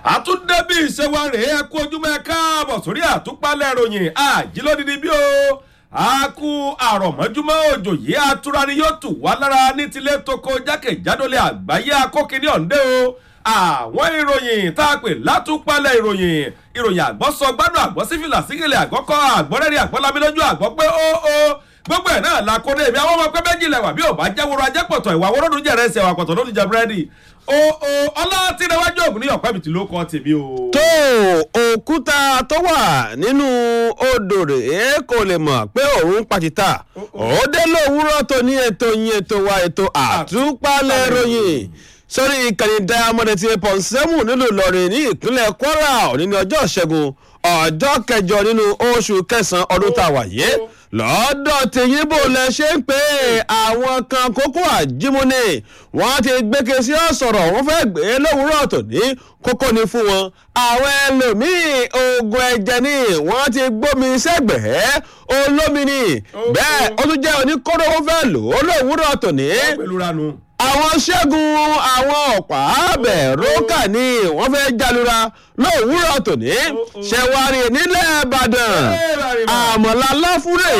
àtúndébí ìṣèwà rèé ẹ kú ojúmọ́ ẹ káàbọ̀ sórí àtúpalẹ̀ ìròyìn àjílódìdí bí o a kú àrọ̀mọ́júmọ́ òjò yìí atura ni yóò tù wá lára ní tilé toko jákèjádòlé àgbáyé akókìní ọ̀ǹdẹ́ o àwọn ìròyìn tá a pè látúpalẹ̀ ìròyìn ìròyìn àgbọ̀sọ gbádùn àgbọ̀sífìlà sígìlẹ̀ àgbọ̀kọ́ àgbọ̀rẹ́rì àgbọ̀lámilójú àgbọ̀ pé ó ó gbogbo ẹ̀ náà la kó dé ibi àwọn ọmọ pẹ́ méjì lẹ̀wà bí ò bá jẹ́ woro ajẹ́pọ̀tọ̀ ìwà wọ́rọ́dún jẹ̀rẹ̀ ẹsẹ̀ wà pọ̀tọ̀ ló ti jẹ búrẹ́dì o o ọlá tí ìrẹ̀wájú ògùn ní ọ̀pẹ́ mi ti ló kọ́ tèmi o. tó òkúta tó wà nínú odò rèé kò lè mọ̀ pé òun pàtìtà òde lówùúrọ̀ tó ní ètò yín ètò wa ètò àtúpalẹ̀ ròyìn sórí ìkànnì diamond eighty eight point seven nílùú ìlọrin ní ìpínlẹ̀ kwara òní ní ọjọ́ ìṣẹ́gun ọjọ́ kẹjọ nínú oṣù kẹsàn-án ọdún tá a wà yé lọ́dọ̀ tèyí bò lẹ ṣe ń pè é àwọn kan kókó àjímúni wọ́n ti gbéke sí ọ̀sọ̀rọ̀ wọ́n fẹ́ gbé lówùúrọ̀ tòní kókó ni fún wọn àwọn ẹlòmíì oògùn ẹ̀jẹ̀ ni wọ́n ti gbómi sẹ́gbẹ̀ẹ́ olómi ni bẹ́ẹ̀ ó tún jẹ́ oníkóró wọn fẹ́ lò ó lówùúrọ̀ tòní pẹ̀lú ranu. àwọn ṣẹ́gun àwọn ọ̀pá bẹ̀rùkà ni wọ́n fẹ́ jalura lówùúrọ̀ tòní ṣẹ̀wárí nílẹ̀ ìbàdàn àmọ̀lá láfúrẹ́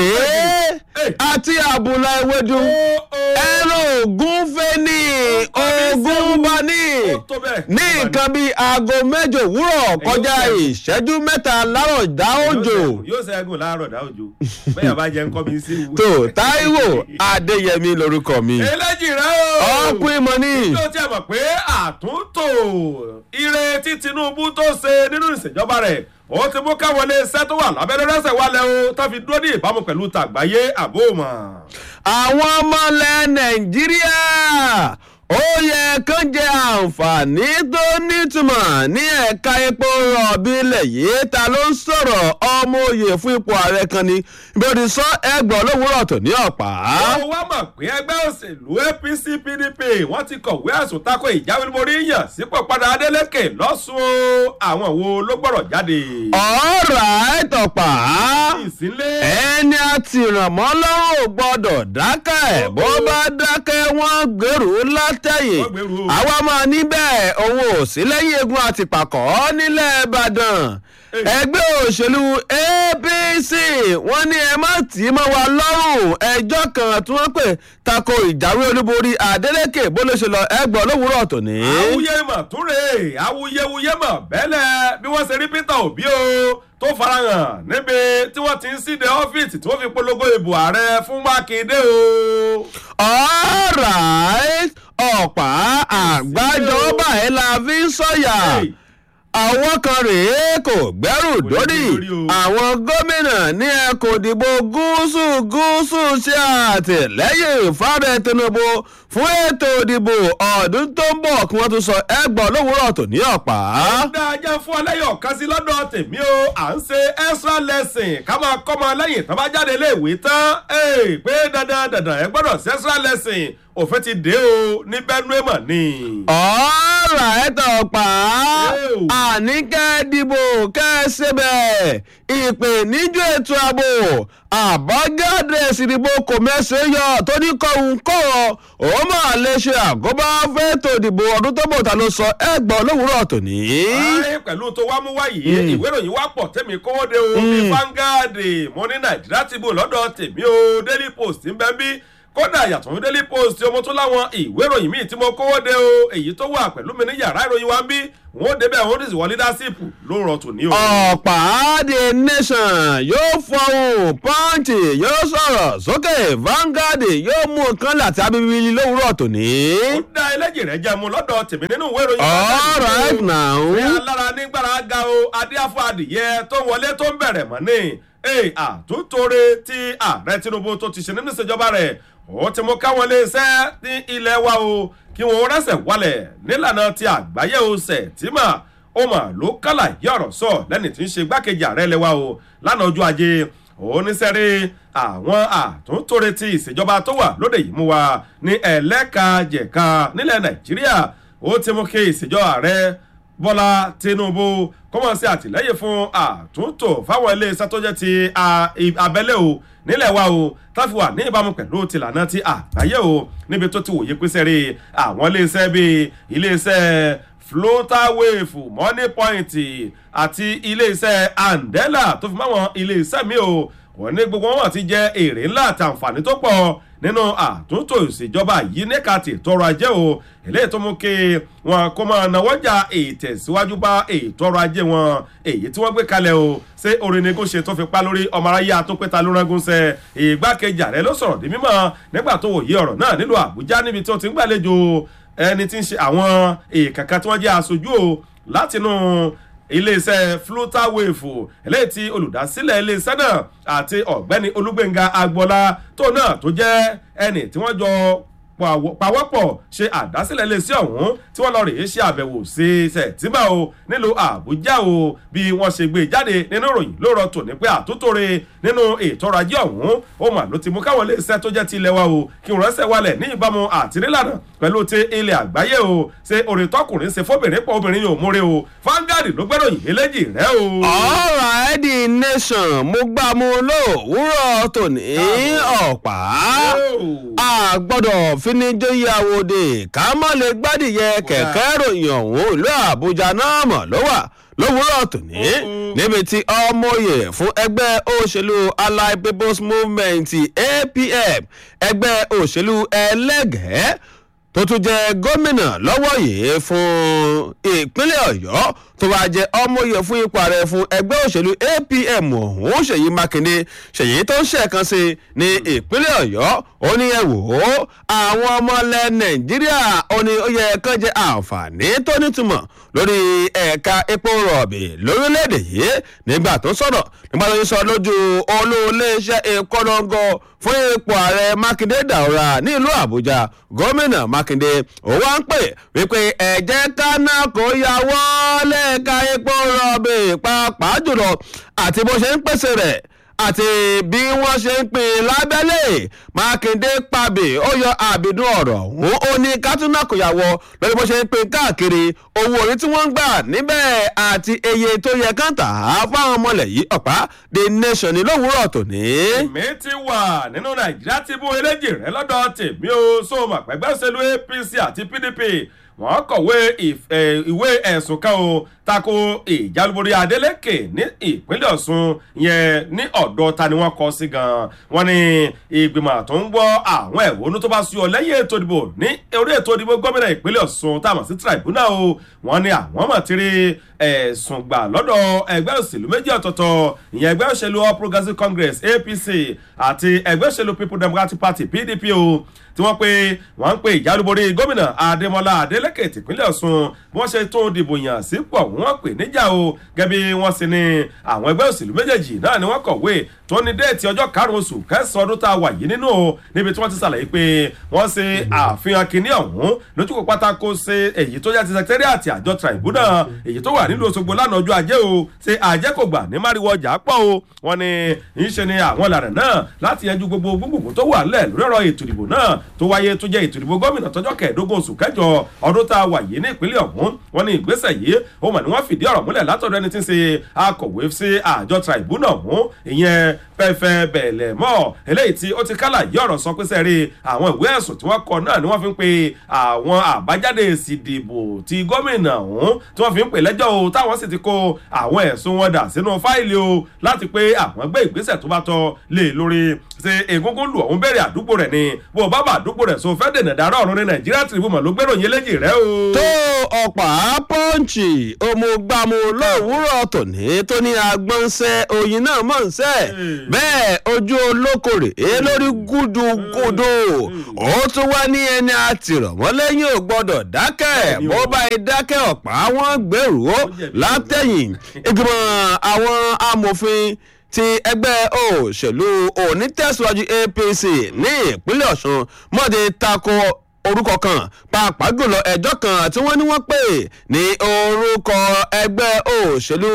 àti àbùlà ewédú ẹran ògún fẹ́ni ògún bani ní nǹkan bíi aago mẹ́jọ òwúrọ̀ kọjá ìṣẹ́jú mẹ́ta lárọ̀ dá òjò. yóò ṣẹ́gun láàárọ̀ dá òjò bẹ́ẹ̀ bá jẹ́ nǹkan mi sí ìwé. tó táíwò adéyẹmí lorúkọ mi. eléjì rẹ o. ọkùnrin mọ ní. yóò tiẹ̀ mọ̀ pé àtúntò ire tí tinubu tó ṣe nínú ìṣèjọba rẹ̀ ó ti mú káwọn ilé iṣẹ́ tó wà lábẹ́rẹ́ rẹ́sẹ̀ wálẹ̀ o tó fi dúró ní ìbámu pẹ̀lú tàgbáyé àbóòmọ̀. àwọn ọmọ ilẹ̀ nàìjíríà ó yẹ kán jẹ àǹfààní tó nítumọ̀ ní ẹ̀ka epo rọ̀bì ilẹ̀ yìí ta ló ń sọ̀rọ̀ ọmọ òye fún ipò ààrẹ kan ni bí ó ti sọ ẹgbọ̀n lówùúrọ̀ tó ní ọ̀pá. ó wá mọ̀ pé ẹgbẹ́ òṣèlú apc pdp wọ́n ti kọ̀wé àsùn tako ìjáwé borí yàn sípò padà adeleke lọ́sùn àwọn wo ló gbọ́rọ̀ jáde. ọ̀rọ̀ àìtọ̀pá ìsínlé. ẹni àti ìrànmọ́ lọ́rùn ò gbọ́dọ̀ dákẹ́ bó bá dákẹ́ wọ́n gbèrú látẹ̀yìn Wọ́n gbèrú o. àwa máa níbẹ̀ òun ò sí lẹ́yìn egun àtìpàkọ́ nílẹ̀ ìbàdàn ẹgbẹ́ òṣèlú apc wọ́n ní ẹ má tì í mọ́ wa lọ́rùn ẹjọ́ kan tí wọ́n pè tako ìjáwé olúborí adeleke bó ló ṣe lọ ẹgbọ́n lówùúrọ̀ tòní. awuye mọ̀ túnre awuyewuye mọ̀ bẹ́lẹ̀ bí wọ́n ṣe rí peter obi o tó farahàn níbi tí wọ́n ti ń síde ọ́fíìsì tí wọ́n fi polongo ìbò ààrẹ fún mákindé o. alright ọ̀pá àgbájọba ẹ̀ la fi ń sọ̀yà Hey. àwọn kan rèé kò gbẹ́rù dórí dórí o. àwọn gómìnà ní ẹkùn ìdìbò gúúsù gúúsù ṣe àtìlẹ́yìn fáre tinubu fún ètò ìdìbò ọdún tó ń bọ̀ kí wọ́n tún sọ ẹgbọ́n lówùúrọ̀ tó ní ọ̀pá. dá ajá fún ọlẹ́yọ̀ kan sí lọ́dọ̀ tèmi o à ń ṣe extra lesson ká máa kọ́ ọmọ lẹ́yìn tó bá jáde iléèwé tán Hey, pé dandan dandan ẹ gbọ́dọ̀ ṣe extra lesson òfin ti dé o ní benue mọ̀ ni. ọ̀rọ̀ ẹ̀tọ́ pa Ew. àní kẹ́ dìbò kẹ́ ṣebẹ̀ ìpè níjú ètò ààbò àbájáde ìsìnbó kò mẹ́sẹ̀ yọ tó ní kọ́hún kọ́ ọ ó máa lè ṣe àgọ́bá fẹ́tò ìdìbò ọdún tó bọ̀ ta ló sọ ẹgbọ́n lówùúrọ̀ tòní. Ayé pẹ̀lú tó wá mú wáyé ìwé ìròyìn wá pọ̀ tẹ́mi kówó de o bí Vanguard mo ní Nàìjíríà ti bò lọ́dọ̀ tèmi o Daily Post ń bẹ́ bí kódà yàtọ̀ fún Daily Post ọmọ tó láwọn ìwé ìròyìn míì tí mo kówó de o èyí tó wà pẹ̀lú mi ní yàrá ìròyìn wa ń bí wọn ó débẹ̀ wọn ó sì wọ leadership ló rọ tòní o. ọ̀pá the nation yóò fọhùn pọ́ǹtì yóò sọ̀rọ̀ sókè Vanguard yóò mú nǹkan láti abibili lówùúrọ̀ tòní. ó dá ẹlẹ́jì rẹ̀ jẹ́ mu lọ́dọ̀ tèmi nínú ìwé ìròyìn all right now. ní alára nígbàrá ga o adéáfọ adìyẹ tó wọlé tó ń bẹ̀rẹ̀ mọ́ ní ee àtúntòrè tí ààrẹ tinubu tó ti ṣe nínú ìṣèjọba rẹ̀ ó ti mú káwọn iléeṣẹ́ ní ilẹ̀ wa o kí wọn rẹ́sẹ̀ wálẹ̀ nílànà ti àgbáyé o sẹ̀ tí mà ó mà ló kálà yí ọ̀rọ̀ sọ lẹ́ni tí ń ṣe gbákejì ààrẹ ilẹ̀ wa o lánàá ojú ajé oníṣẹ́rí àwọn àtúntòrè tí ìṣèjọba tó wà lóde yìí mú wa ní ẹlẹ́kajẹ̀ka nílẹ̀ nàìjíríà ó ti mú kí ìṣèjọba ààrẹ bọ́lá tinubu kọ́mọ̀ sí àtìlẹ́yìn fún àtúntò fáwọn iléeṣẹ́ tó jẹ́ ti a- i- abẹ́lé o nílẹ̀ wa o táfi wà ní ìbámu pẹ̀lú tìlànà ti àgbáyé o níbi tó ti wòye pín sẹ́rí àwọn iléeṣẹ́ bíi iléeṣẹ́ floaterwave money point àti iléeṣẹ́ andela tó fi máwọn iléeṣẹ́ mi o wọ́n ní gbogbo wọn ti jẹ èrè ńlá àti àǹfààní tó pọ̀ nínú àtúntò ìṣèjọba yìí níka ti tọrọ ajé o eléyìí tó mú kí wọn kó máa náwọ́jà ìtẹ̀síwájú bá ètò ọrọ̀ ajé wọn èyí tí wọ́n gbé kalẹ̀ o ṣé orin ni kò ṣe tó fi pa lórí ọmọ aráyé àtúnpẹ́ta ló rángun sẹ ìgbákejì ààrẹ ló sọ̀rọ̀ di mímọ́ nígbà tó wòye ọ̀rọ̀ náà nílùú àbújá níbi tí ó ti ń gbàlejò ẹni tí ń ṣe àwọn èèkànkan tí wọ́n jẹ́ aṣojú o látinú iléeṣẹ́ flutterwave eléyìí tí olùdásílẹ̀ iléeṣẹ́ náà àti ọ̀gbẹ́ni olúgbẹ̀ngà agbọ́lá tó náà tó jẹ́ ẹni tí wọ́n jọ pawọ́pọ̀ ṣe àdásílẹ̀ iléeṣẹ́ ọ̀hún tí wọ́n lọ rèé ṣe àbẹ̀wò sí sẹ̀tìmá o nílùú àbújá o bí wọ́n ṣe gbé jáde nínú ìròyìn ló rọ tòní pé àtúntòrè nínú ètò ọrọ̀ ajé ọ̀hún ó mà ló ti mú káwọn iléeṣẹ́ tó jẹ́ ti ilẹ̀ wa o kí wọ́n rẹ́sẹ̀ wálẹ̀ ní ìbámu àtìrílànà pẹ̀lú ti ilẹ̀ àgbáyé o ṣe orin tọkùnrin ṣe fóbìnrin pọ̀ obìnrin yóò múre o Vanguard ló gbẹ́ròyìn eléjì rẹ o. ọ̀rọ̀ the nation mo gbà mú lówùúrọ̀ tòní ọ̀pá a gbọ́dọ̀ finijóyè àwòdì ká má lè gbádìyẹ kẹ̀kẹ́ ròyìn ọ̀hún ìlú àbújá náà mọ̀ ló wà lówùúrọ̀ tòní níbi tí ọmọye fún ẹgbẹ́ òṣèlú allied people's movement apm ẹgbẹ́ òṣèlú ẹlẹ́gẹ̀ẹ́ tó tún jẹ́ gómìnà lọ́wọ́ yìí fún ìpínlẹ̀ ọ̀yọ́ tó wáá jẹ́ ọmọye fún ipò ààrẹ fún ẹgbẹ́ òṣèlú apm ọ̀hún ṣèyí mákindé ṣèyí tó ń ṣẹ̀kan sí ní ìpínlẹ̀ ọ̀yọ́ ó ní ẹ wò ó àwọn ọmọ ilẹ̀ nàìjíríà ó ní ó yẹ kán jẹ àǹfààní tó nítumọ̀ lórí ẹ̀ka epo rọ̀bì lórílẹ̀‐èdè yìí nígbà tó sọ̀rọ̀ nígbà tó sọ lójú olóòléeṣẹ́ ìkọlọ́ngọ fún ipò ààrẹ mákindé dàwọ́ra nílùú àbújá gómìnà mákindé ó wá ń pè wípé ẹ̀jẹ̀ kaná kò yà wọ́lẹ̀ ẹ̀ka epo rọ̀bì pàápàá jùlọ àti bó ṣe ń pèsè rẹ̀ àti bí wọ́n ṣe ń pín lábẹ́lẹ̀ mákindé pàbí ó yọ àbìdún ọ̀rọ̀ òun ó ní kátúnà kò yàwọ̀ lórí bó ṣe ń pín káàkiri owó orí tí wọ́n ń gbà níbẹ̀ àti iye tó yẹ kán tà á fáwọn ọmọlẹ̀ yìí ọ̀pá the nation ní lówùúrọ̀ tòní. èmi ti wà nínú nàìjíríà tí bú eléjì rẹ lọ́dọ̀ tèmi ó sóòmù àpẹgbẹ́ òṣèlú apc àti pdp wọ́n kọ̀wé ìwé ẹ̀sùn kan o tako ìjálúborí adeleke ní ìpínlẹ̀ ọ̀ṣun yẹn ní ọ̀dọ̀ ta ni wọ́n kọ sí gan-an wọ́n ní ìgbìmọ̀ tó ń gbọ́ àwọn ẹ̀wọ́nú tó bá sú ọ lẹ́yìn ètò ìdìbò ní orí ètò ìdìbò gómìnà ìpínlẹ̀ ọ̀ṣun tá a mọ̀ sí tribunal o wọ́n ní àwọn mọ̀ tí rí ẹ̀sùn gbà lọ́dọ̀ ẹgbẹ́ òṣèlú méjì ọ̀tọ̀ọ̀tọ̀ ìyẹn ẹgbẹ́ òṣèlú all progressives congress apc àti ẹgbẹ́ òṣèlú people democratic party pdp o tí wọ́n pe wọ́n ń pe ìjálúborí gómìnà adémọlá adélèké tìpínlẹ̀ ọ̀ṣun bí wọ́n ṣe tó dìbò yàn sípò wọ́n pè níjà o gẹ́bí wọ́n sì ní àwọn ẹgbẹ́ òṣèlú méjèèjì náà ni wọ́n kọ̀wé tó ní déètì ọjọ́ karùn-ún oṣù kẹsàn-án ọdún tá a wà yìí nínú o níbi tí wọ́n ti ṣàlàyé pé wọ́n ṣe àfihàn kínní ọ̀hún lójúkò pátákó ṣe èyí tó jẹ́ ti sẹkítẹ́rìàtì àjọ tribunal èyí tó wà nílùú Òṣogbo lánàá ọjọ́ ajé o ṣe àjẹ́ kò gbà ní máriwo ọjà pọ̀ o wọ́n ní ń ṣe ni àwọn ìlànà náà láti yanjú gbogbo gbogbo tó wà lẹ̀ lórí ọ̀rọ̀ ètò ìdìbò náà tó wáyé tó jẹ́ ètò ìdìbò gómìnà tọjọ́ kẹẹ̀ẹ́dógún oṣù kẹjọ ọdún tá a wà yìí ní ìpínlẹ̀ ọ̀hún wọ́n ní ìgbésẹ̀ yìí ó mà ní wọ́n fìdí ọ̀rọ̀ múlẹ̀ látọ̀dọ̀ ẹni tí ń ṣe akọ̀wé sí àjọ tribunal ọ̀hún ìyẹn pẹ́fẹ́ bẹ̀lẹ̀ mọ́ eléyìí tí ó ti kálà yí ọ̀rọ̀ sọ pé sẹ́rí àwọn ìwé ẹ̀sùn tí wọ́n kọ náà ni wọ́n fi ń pe àwọn àbájáde èsì ìdìbò ti gómìnà ọ̀hún tí wọ́n fi ń pè lẹ́jọ́ o táwọn sì ti kó àwọn ẹ̀sùn wọn dà sínú fáìlì o láti pé àwọn gbé ìgbésẹ̀ tó bá tọ́ lé lórí ṣe egungun lù ọ̀hún bẹ̀rẹ̀ àdúgbò rẹ̀ ni bó o bá bá àdúgbò rẹ̀ so fẹ́ dènà dárọ̀ ọ̀run ní nàìjíríà tìrìbùmọ̀ ló gbèrò yín léjì rẹ o. tó ọ̀pá pọ́ǹchì òmùgbàmù lówùúrọ̀ tòní tó ní agbọ̀nsẹ̀ oyin náà mọ̀ ń sẹ́ bẹ́ẹ̀ ojú olókòrè é lórí gúdúgúdú ó tún wá ní ẹni àtìrọ̀mọ́ lẹ́yìn ò gbọ́dọ̀ dákẹ́ bó bá yẹ dákẹ́ ọ̀pá wọn gbèrú ó látẹ̀yìn ìgbìmọ̀ àwọn amòfin ti ẹgbẹ́ òṣèlú onítẹ̀síwájú apc ní ìpínlẹ̀ ọ̀ṣun mọ́de tako orúkọ kan pàápàá jùlọ ẹjọ́ kan tí wọ́n ní wọ́n pè ní orúkọ ẹgbẹ́ òṣèlú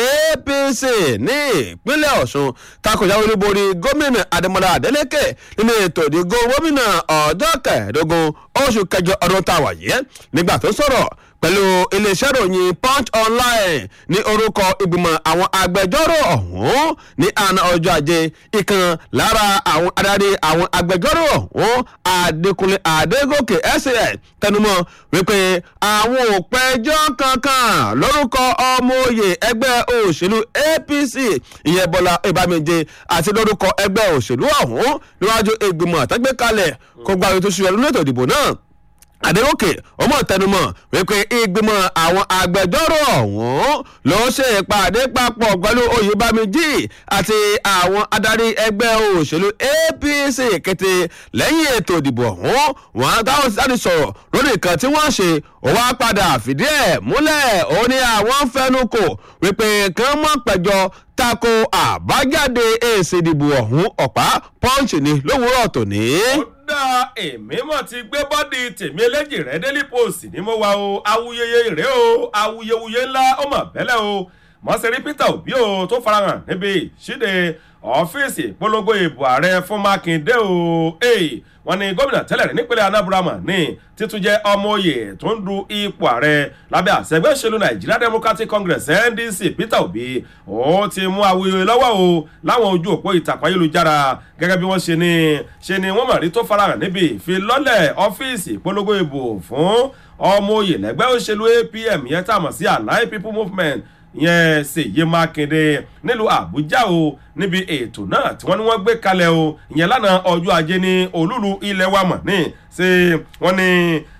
apc ní ìpínlẹ̀ ọ̀ṣun takòjáwé olúborí gómìnà adémọlá adélèké nínú ètò ìdìbò gómìnà ọjọ́ kẹẹ̀ẹ́dógún oṣù kẹjọ ọdún tá a wà yìí nígbà tó sọ̀rọ̀ pẹ̀lú iléeṣẹ́ ìròyìn punch online ní orúkọ ìgbìmọ̀ àwọn agbẹjọ́rò ọ̀hún ní àná ọjọ́ ajé ìkan lára àwọn adarí àwọn agbẹjọ́rò ọ̀hún adékúnlé adégòkè sas tẹnumọ́ wípé àwọn ò pẹjọ́ kankan lórúkọ ọmọ òye ẹgbẹ́ òṣèlú apc ìyẹn bọ́lá ìbámẹ́jẹ àti lórúkọ ẹgbẹ́ òṣèlú ọ̀hún níwájú ìgbìmọ̀ àtẹ́gbẹ́kalẹ̀ kó gba ètò ìṣúná lónìí ètò ìdìbò náà àdéhùnkè ọmọ tẹnumọ wípé ìgbìmọ̀ àwọn agbẹjọ́rò ọ̀hún ló ṣe ìpàdé papọ̀ pẹ̀lú oyèbámijì àti àwọn adarí ẹgbẹ́ òṣèlú apc kété lẹ́yìn ètò ìdìbò ọ̀hún wọn táwọn láti sọ̀rọ̀ lórí nǹkan tí wọ́n ṣe ó wá padà fìdí ẹ̀ múlẹ̀ ó ní àwọn fẹnu kò wípé kán mọ̀ pẹ̀jọ tako àbájáde èsì ìdìbò ọ̀hún ọ̀pá punch ni lówùúrọ̀ tòní. ó dá èmi mọ̀ ti gbé bọ́dì tèmi eléjì rẹ̀ daily post ní mo wá o awuyeye rèé o awuyewuye ńlá ó mọ̀ bẹ́lẹ̀ o mọ̀sẹ̀rí peter obi o tó farahàn níbi ìṣíde ọ́fíìsì ìpolongo ìbò ààrẹ fún mákindé o wọ́n ní gómìnà tẹ́lẹ̀ rí nípínlẹ̀ anambra ní títún jẹ́ ọmọ oyè tó ń du ipò ààrẹ lábẹ́ àṣẹgbẹ́ òṣèlú nigeria democratic congress ndc peter obi ó ti mú awuyewuye lọ́wọ́ o láwọn ojú òpó ìtàkùn ayélujára gẹ́gẹ́ bí wọ́n ṣe ní ṣe ni wọ́n mọ̀ rí tó farahàn níbi ìfilọ́lẹ̀ ọ́fíìsì ìpolongo ìbò fún ọmọ oyè lẹ́gbẹ́ òṣèlú apm yẹn tá a mọ̀ sí allied people movement yẹn ṣèyí mákindé nílùú àbújá o níbi ètò náà tí wọ́n ní wọ́n gbé kalẹ̀ o ìyẹn lánàá ọjọ́ ajé ní olúlu ilẹ̀ wa mọ̀ ní ṣe wọ́n ní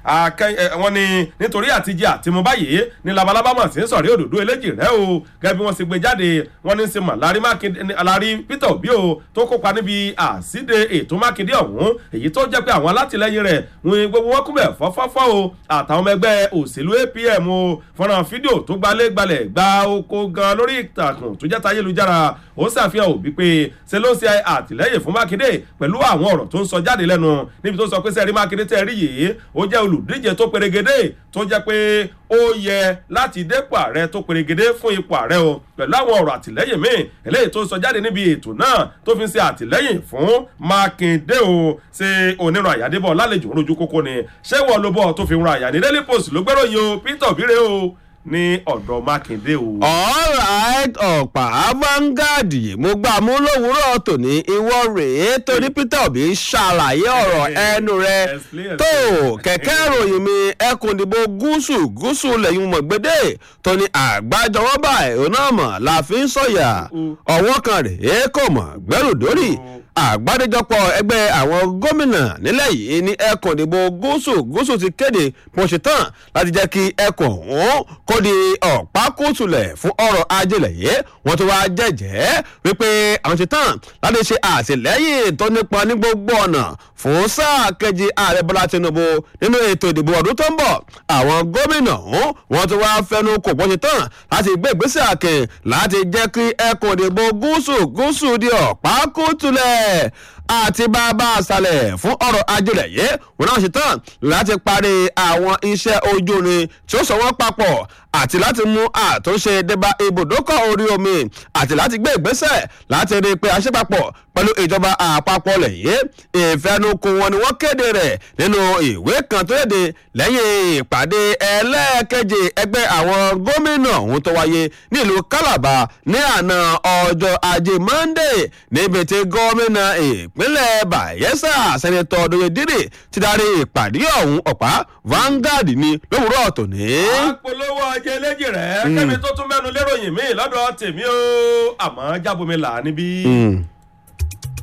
wọ́n ní nítorí àtijọ́ àtìmú báyìí ní labalábá mọ̀ sí sọ̀rí òdòdó eléjì rẹ̀ o gẹ́gẹ́ bí wọ́n ṣe gbé jáde wọ́n ní ṣe mọ̀ lárí mákindé lárí peter obi o tó kópa níbi àṣìde ètò mákindé ọ̀hún èyí tó jẹ́ pé àwọn alátìlẹyìn rẹ̀ wọn gbogbo wọn kúnbẹ̀ fọ́fọ́fọ́ o àtàwọn ọmọ ẹgbẹ́ òṣèlú apm o fọ́nrán fídíò tó gbalẹ̀ gbalẹ̀ gba oko gan lórí ìtàkùn tó jẹ́ tayélujára ó ṣàfihàn òbí pé ṣe ló ń ṣe àtìlẹyìn fún mákindé pẹ̀lú àwọn ọ̀rọ̀ tó ń sọ jáde lẹ́nu níbi tó sọ pé sẹ́ẹ̀rí mákindé tẹ́ rí yìí ó jẹ́ olùdíje tó perégedé tó jẹ́ pé ó yẹ láti dépò ààrẹ tó perégedé fún ipò ààrẹ o pẹ̀lú àwọn ọ̀rọ̀ àtìlẹyìn míì eléyìí tó sọ jáde níbi ètò náà tó fi ń ṣe àtìlẹyìn fún mákindé o ṣe onírun àyàdébọ̀ lálejò rojú kókó ni ṣé wọ́n ló bọ̀ tó fi ran àyà ní daily post ló gbẹ́ròyìn o peter obire o ní ọ̀dọ̀ mákindé o. alright ọ̀pá vanguard mo gbà mú lówùúrọ̀ tòní ìwọ rèé torí peter obi ṣàlàyé ọ̀rọ̀ ẹnu rẹ tó kẹ̀kẹ́ ìròyìn mi ẹkùn ìdìbò gúúsù gúúsù lẹ́yìn mọ̀gbẹ́dẹ́ tó ní àgbájọwọ́ báyìí òun náà mọ̀ la fi ń sọ̀yà ọwọ́ kan rèé kò mọ̀ gbẹ́rù dórí àgbáríjọpọ̀ ẹgbẹ́ àwọn gómìnà nílẹ̀ yìí ní ẹkùn ìdìbò gúúsù gúúsù ti kéde bó ṣe tán láti jẹ́ kí ẹkùn ọ̀hún kó di ọ̀pákùtùlẹ̀ fún ọrọ̀ ajé lẹ̀yẹ́ wọ́n tó wá jẹ́jẹ́ wípé àwọn ṣe tán láti ṣe àtìlẹ́yìn tó nípa ní gbogbo ọ̀nà fún sáà kejì ààrẹ bọ́lá tinubu nínú ètò ìdìbò ọdún tó ń bọ̀ àwọn gómìnà ọ̀hún wọ́n tó wá fẹnu kò bó ṣe tán láti gbé ìgbésẹ̀ àkìn láti jẹ́ kí ẹkùn ìdìbò gúúsù gúúsù di ọ̀pákùtùlẹ̀ àti bàbá àṣàlẹ̀ fún ọ̀rọ̀ ajílẹ̀ yìí wọn náà ṣe tán láti parí àwọn iṣẹ́ ojú irin tí ó sọ wọ́n papọ̀ àti láti mú àtúnṣe débà ibùdókọ̀ orí omi àti láti gbé ìgbésẹ̀ láti rí i pé aṣẹ́papọ̀ pẹ̀lú ìjọba àpapọ̀ lẹ́yìn ìfẹnukò wọn ni wọ́n kéde rẹ̀ nínú ìwé kan tó léde lẹ́yìn ìpàdé ẹlẹ́ẹ̀keje ẹgbẹ́ àwọn gómìnà ọ̀hún tó wáyé nílùú calabar ní àná ọjọ́ ajé monday níbi tí gómìnà ìpínlẹ̀ bayelsa sẹ́nitọ́ doyedire ti darí ìpàdé ọ̀hún ọ̀pá vanguard ní lówùúrọ̀ tòní. àpolówó ọjọ́ eléjì rẹ̀ kẹ́mi tó tún mẹ́nu léròyìn míì lọ́dọ̀ tèmi o àmọ́ jábomi là níbí.